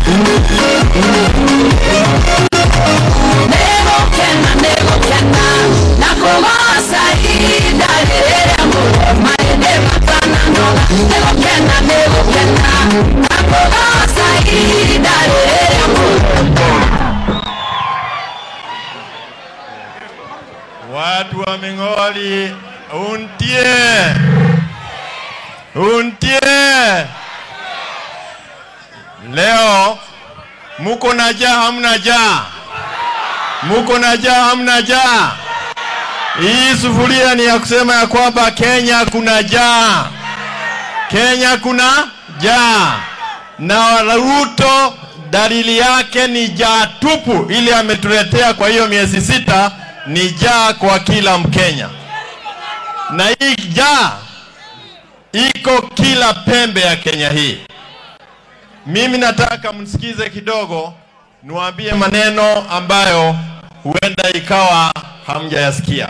negukena negukena nakugoca ihinda rĩrĩa mũno maĩndĩ matananoga negukena negukena nakugoca ihinda rĩrĩa mũno Watu wa Ming'oli, untie untie. Leo muko na jaa, hamna jaa? Muko na jaa, hamna jaa? Hii sufuria ni ya kusema ya kwamba Kenya kuna jaa, Kenya kuna jaa, na Ruto dalili yake ni jaa tupu, ili ametuletea kwa hiyo miezi sita ni jaa kwa kila Mkenya, na hii jaa iko kila pembe ya Kenya hii. Mimi nataka mnisikize kidogo, niwaambie maneno ambayo huenda ikawa hamjayasikia.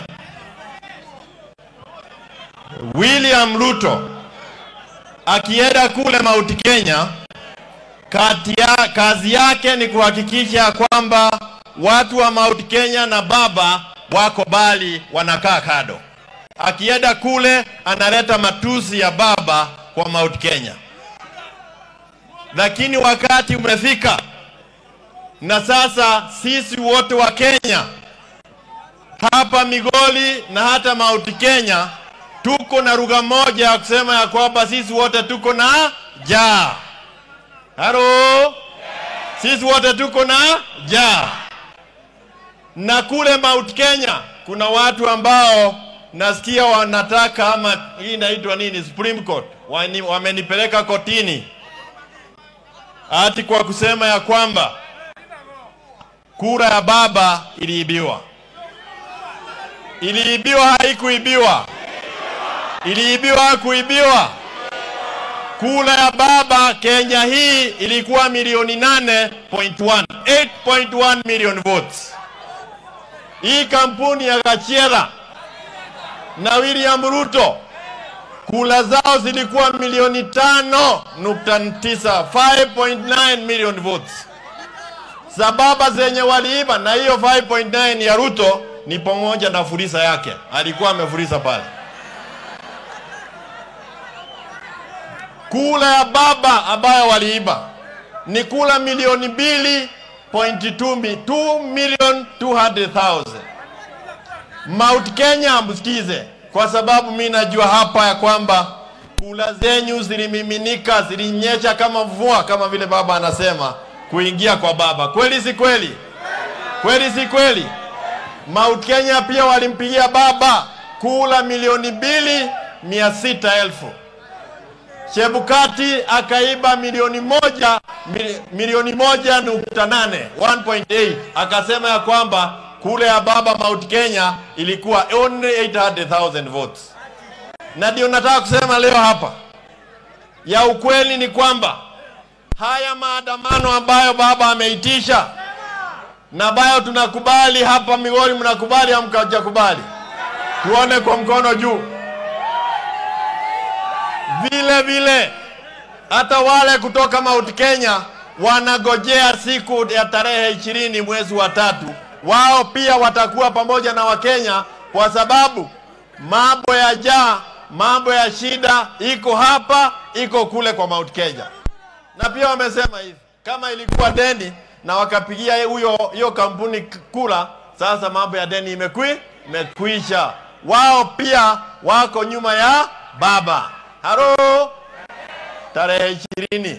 William Ruto akienda kule Mount Kenya, kati ya, kazi yake ni kuhakikisha kwamba watu wa Mount Kenya na baba wako bali wanakaa kado. Akienda kule analeta matusi ya baba kwa Mount Kenya, lakini wakati umefika na sasa sisi wote wa Kenya hapa Migoli na hata Mount Kenya tuko na lugha moja ya kusema ya kwamba sisi wote tuko na jaa. Halo, sisi wote tuko na jaa. Na kule Mount Kenya kuna watu ambao nasikia wanataka ama hii inaitwa nini, Supreme Court Wani- wamenipeleka kotini ati kwa kusema ya kwamba kura ya baba iliibiwa. Iliibiwa, haikuibiwa? Iliibiwa, hakuibiwa? Kura ya baba Kenya hii ilikuwa milioni 8.1 8.1 million votes. Hii kampuni ya Gachiera na William Ruto kula zao zilikuwa milioni tano nukta tisa 5.9 million votes. Sababa zenye waliiba na hiyo 5.9 ya Ruto ni pamoja na furisa yake, alikuwa amefurisa pale. Kula ya baba ambayo waliiba ni kula milioni mbili point two mi- two million two hundred thousand. Mount Kenya msikize, kwa sababu mi najua hapa ya kwamba kula zenyu zilimiminika, zilinyesha kama mvua, kama vile baba anasema, kuingia kwa baba. Kweli si kweli? Kweli si kweli? Mount Kenya pia walimpigia baba kula milioni mbili mia sita elfu. Chebukati akaiba milioni moja mili- milioni moja nukta nane 1.8 akasema ya kwamba kule ya baba Mount Kenya ilikuwa only 800,000 votes. Na ndio nataka kusema leo hapa, ya ukweli ni kwamba haya maandamano ambayo baba ameitisha na ambayo tunakubali hapa Migori, mnakubali au mkajakubali? Tuone kwa mkono juu. Vile vile hata wale kutoka Mount Kenya wanagojea siku ya tarehe ishirini mwezi wa tatu, wao pia watakuwa pamoja na Wakenya kwa sababu mambo ya jaa, mambo ya shida iko hapa, iko kule kwa Mount Kenya. Na pia wamesema hivi, kama ilikuwa deni na wakapigia huyo hiyo kampuni k- kula, sasa mambo ya deni imekwi imekwisha. Wao pia wako nyuma ya baba. Halo, tarehe ishirini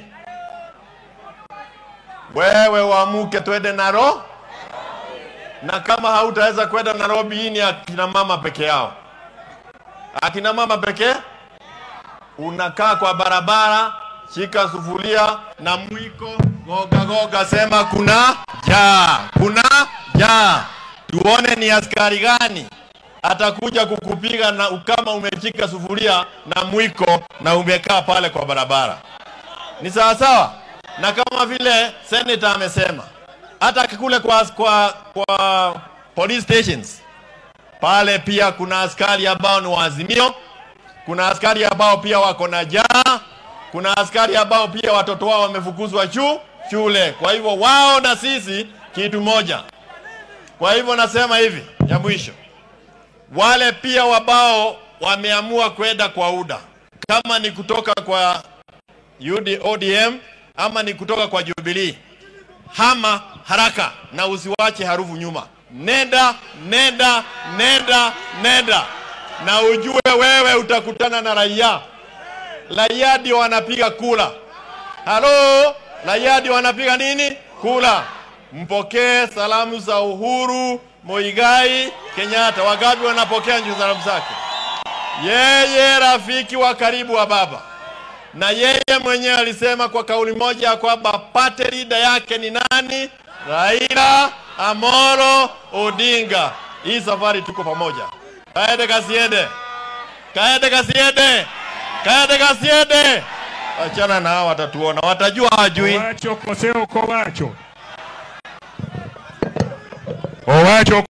wewe uamuke twende Naro, na kama hautaweza kwenda Nairobi, hii ni akina mama peke yao, akina mama pekee unakaa kwa barabara, shika sufuria na mwiko, goga goga, sema kuna jaa, kuna jaa. Tuone ni askari gani atakuja kukupiga na kama umeshika sufuria na mwiko na umekaa pale kwa barabara. Ni sawa sawa, na kama vile senator amesema, hata kule kwa, kwa, kwa police stations pale pia kuna askari ambao ni waazimio kuna askari ambao pia wako na jaa, kuna askari ambao pia watoto wao wamefukuzwa shu, shule. Kwa hivyo wao na sisi kitu moja. Kwa hivyo nasema hivi ya mwisho, wale pia wabao wameamua kwenda kwa UDA, kama ni kutoka kwa UD, ODM ama ni kutoka kwa Jubilee, hama haraka na usiwache harufu nyuma. Nenda, nenda, nenda, nenda, na ujue wewe utakutana na raia. Raia ndio wanapiga kula. Halo, raia ndio wanapiga nini? Kula. Mpokee salamu za Uhuru Muigai Kenyatta. Wangapi wanapokea nju salamu zake? Yeye rafiki wa karibu wa baba, na yeye mwenyewe alisema kwa kauli moja ya kwamba pate lida yake ni nani? Raila Amolo Odinga. Hii safari tuko pamoja. Kaende kasiende, kaende kasiende, kaende kasiende. Achana na hao, watatuona, watajua hajui. Owacho koseo kowacho. Owacho